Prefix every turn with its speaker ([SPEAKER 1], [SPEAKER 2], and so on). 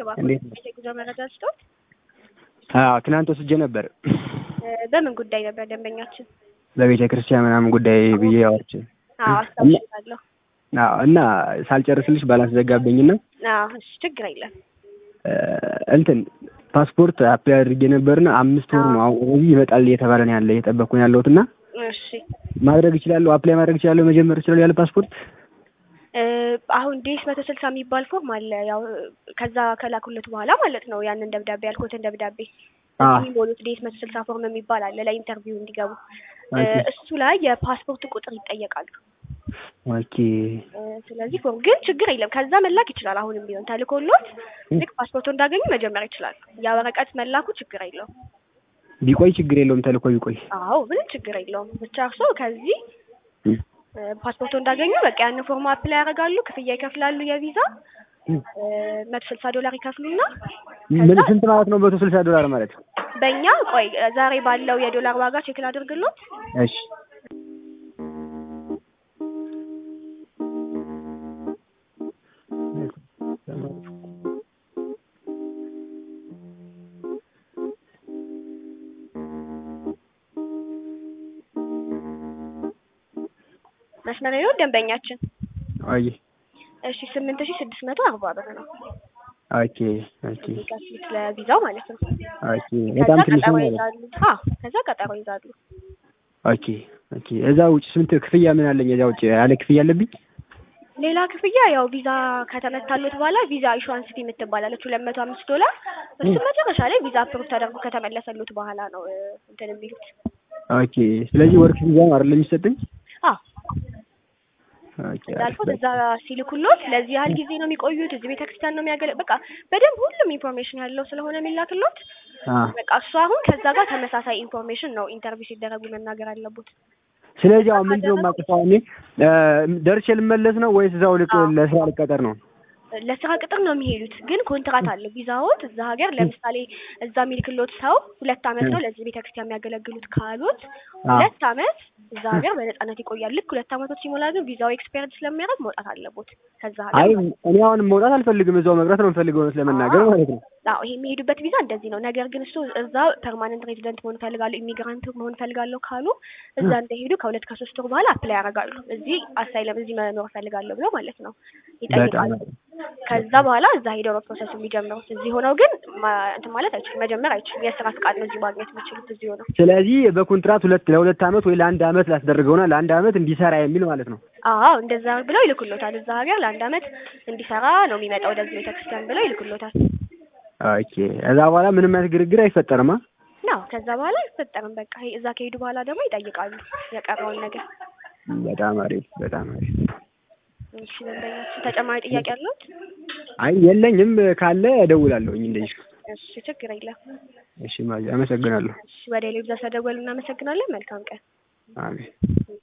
[SPEAKER 1] እንዴት ነው?
[SPEAKER 2] እባክዎት የጉዞ መረጃ ስጦት።
[SPEAKER 1] አዎ ትናንት ወስጄ ነበር
[SPEAKER 2] በምን ጉዳይ ነበር ደንበኛችን?
[SPEAKER 1] በቤተ ክርስቲያን ምናምን ጉዳይ ብዬ አወርቼ
[SPEAKER 2] አዎ አስታውሻለሁ።
[SPEAKER 1] አዎ እና ሳልጨርስልሽ ባላንስ ዘጋብኝና
[SPEAKER 2] አዎ እሺ ችግር የለም።
[SPEAKER 1] እንትን ፓስፖርት አፕላይ አድርጌ ነበርና አምስት ወር ነው አሁን እዚህ ይመጣል እየተባለ ነው ያለ እየጠበቅኩ ነው ያለሁት እና
[SPEAKER 2] እሺ
[SPEAKER 1] ማድረግ እችላለሁ አፕላይ ማድረግ እችላለሁ መጀመር እችላለሁ ያለ ፓስፖርት
[SPEAKER 2] እ አሁን ዴስ መቶ ስልሳ የሚባል ፎርም አለ። ያው ከዛ ከላኩለት በኋላ ማለት ነው ያንን ደብዳቤ ያልኩትን ደብዳቤ
[SPEAKER 1] አ
[SPEAKER 2] የሚሞሉት ዴስ መቶ ስልሳ ፎርም የሚባል አለ ለኢንተርቪው እንዲገቡ እ
[SPEAKER 1] ኦኬ
[SPEAKER 2] እሱ ላይ የፓስፖርት ቁጥር ይጠየቃሉ።
[SPEAKER 1] ኦኬ
[SPEAKER 2] እ ስለዚህ ፎርም ግን ችግር የለም ከዛ መላክ ይችላል። አሁንም ቢሆን ተልኮሎት ልክ ፓስፖርቱ እንዳገኙ መጀመር ይችላል። ያ ወረቀት መላኩ ችግር የለውም።
[SPEAKER 1] ቢቆይ ችግር የለውም ተልኮ ቢቆይ
[SPEAKER 2] አዎ ምንም ችግር የለውም። ብቻ እርስዎ ከዚህ
[SPEAKER 1] እም፣
[SPEAKER 2] እ ፓስፖርቱ እንዳገኙ በቃ ያንን ፎርም አፕላይ ያደርጋሉ፣ ክፍያ ይከፍላሉ። የቪዛ
[SPEAKER 1] እም።
[SPEAKER 2] መቶ ስልሳ ዶላር ይከፍሉና
[SPEAKER 1] ምን
[SPEAKER 2] ከዛ
[SPEAKER 1] ስንት ማለት ነው መቶ ስልሳ ዶላር ማለት
[SPEAKER 2] በእኛ ቆይ ዛሬ ባለው የዶላር ዋጋ ቼክ ላድርግሎት።
[SPEAKER 1] እሺ
[SPEAKER 2] መስመር ነው ደንበኛችን።
[SPEAKER 1] አይ
[SPEAKER 2] እሺ ስምንት ሺህ ስድስት መቶ አርባ ብር ነው
[SPEAKER 1] ኦኬ ኦኬ
[SPEAKER 2] የሚከፍሉት ለቪዛው ማለት ነው።
[SPEAKER 1] ኦኬ በጣም
[SPEAKER 2] ከዛ
[SPEAKER 1] ትንሽ
[SPEAKER 2] ቀጠሮ
[SPEAKER 1] ነው ማለት
[SPEAKER 2] ይዛሉ። አዎ ከዛ ቀጠሮ ይዛሉ።
[SPEAKER 1] ኦኬ ኦኬ እዛ ውጭ ስንት ክፍያ ምን አለኝ? እዛ ውጭ ያለ ክፍያ አለብኝ?
[SPEAKER 2] ሌላ ክፍያ ያው ቪዛ ከተመታሉት በኋላ ቪዛ ኢሹዋንስ ፊ የምትባላለች ሁለት መቶ አምስት ዶላር እሱ መጨረሻ ላይ ቪዛ አፕሩቭ ተደርጎ ከተመለሰሉት በኋላ ነው እ እንትን የሚሉት።
[SPEAKER 1] ኦኬ ስለዚህ ወርክ ቪዛ ነው አይደል የሚሰጠኝ?
[SPEAKER 2] አዎ
[SPEAKER 1] ኦኬ አሪፍ
[SPEAKER 2] እንዳልኩት
[SPEAKER 1] በቃ
[SPEAKER 2] እዛ ሲልኩሎት ለዚህ ያህል ጊዜ ነው የሚቆዩት፣ እዚህ ቤተክርስቲያን ነው የሚያገለ በቃ በደንብ ሁሉም ኢንፎርሜሽን ያለው ስለሆነ የሚላክሎት
[SPEAKER 1] አ
[SPEAKER 2] በቃ እሱ አሁን ከዛ ጋር ተመሳሳይ ኢንፎርሜሽን ነው ኢንተርቪው ሲደረጉ መናገር አለበት።
[SPEAKER 1] ስለዚህ አሁን ምንድነው የማጥፋው እኔ እ ደርሼ ልመለስ ነው ወይስ እዛው ልቅ
[SPEAKER 2] አዎ
[SPEAKER 1] ለስራ ልቀጠር ነው?
[SPEAKER 2] ለስራ ቅጥር ነው የሚሄዱት፣ ግን ኮንትራት አለው ቪዛዎት እዛ ሀገር ለምሳሌ እዛ የሚልክሎት ሰው ሁለት አመት ነው ለዚህ ቤተክርስቲያን የሚያገለግሉት ካሉት
[SPEAKER 1] አ
[SPEAKER 2] ሁለት አመት እዛ ሀገር በነጻነት ይቆያል። ልክ ሁለት አመቶች ሲሞላ ግን ቪዛው ኤክስፓየርድ ስለሚያደርግ መውጣት አለቦት ከዛ
[SPEAKER 1] አይ
[SPEAKER 2] ሀገር ማለት ነው።
[SPEAKER 1] እኔ አሁን መውጣት አልፈልግም እዛው መቅረት ነው የምፈልገው እውነት ለመናገር
[SPEAKER 2] አዎ
[SPEAKER 1] ማለት ነው።
[SPEAKER 2] አዎ ይሄ የሚሄዱበት ቪዛ እንደዚህ ነው። ነገር ግን እሱ እዛ ፐርማነንት ሬዚደንት መሆን ፈልጋለሁ ኢሚግራንት መሆን ፈልጋለሁ ካሉ እዛ እንደሄዱ ከሁለት ከሶስት ወር በኋላ አፕላይ ያደርጋሉ። እዚህ አሳይለም እዚህ መኖር ፈልጋለሁ ብለው ማለት ነው
[SPEAKER 1] በጣም
[SPEAKER 2] ይጠይቃሉ። ከዛ በኋላ እዛ ሄደው ነው ፕሮሰሱ የሚጀምሩት። እዚህ ሆነው ግን ማ- እንትን ማለት አይችሉም፣ መጀመር አይችሉም። የስራ ፍቃድ ነው እዚህ ማግኘት የሚችሉት እዚህ ሆነው።
[SPEAKER 1] ስለዚህ በኮንትራት ሁለት ለሁለት አመት ወይ ለአንድ አመት ላስደርገውና ለአንድ አመት እንዲሰራ የሚል ማለት ነው።
[SPEAKER 2] አዎ እንደዛ ብለው ይልኩሎታል። እዛ ሀገር ለአንድ አመት እንዲሰራ ነው የሚመጣው ወደዚህ ቤተክርስቲያን ብለው ይልኩሎታል።
[SPEAKER 1] ኦኬ እዛ በኋላ ምንም አይነት ግርግር አይፈጠርማ።
[SPEAKER 2] ነው ከዛ በኋላ አይፈጠርም። በቃ ይሄ እዛ ከሄዱ በኋላ ደግሞ ይጠይቃሉ የቀረውን ነገር።
[SPEAKER 1] በጣም አሪፍ በጣም አሪፍ።
[SPEAKER 2] እሺ ደንበኛችን ተጨማሪ ጥያቄ አለዎት?
[SPEAKER 1] አይ የለኝም፣ ካለ እደውላለሁኝ እንደዚህ።
[SPEAKER 2] እሺ ችግር የለም።
[SPEAKER 1] እሺ ማየ አመሰግናለሁ።
[SPEAKER 2] እሺ ወደ ሌሎች ዘሰደወሉ እናመሰግናለን። መልካም ቀን።
[SPEAKER 1] አሜን።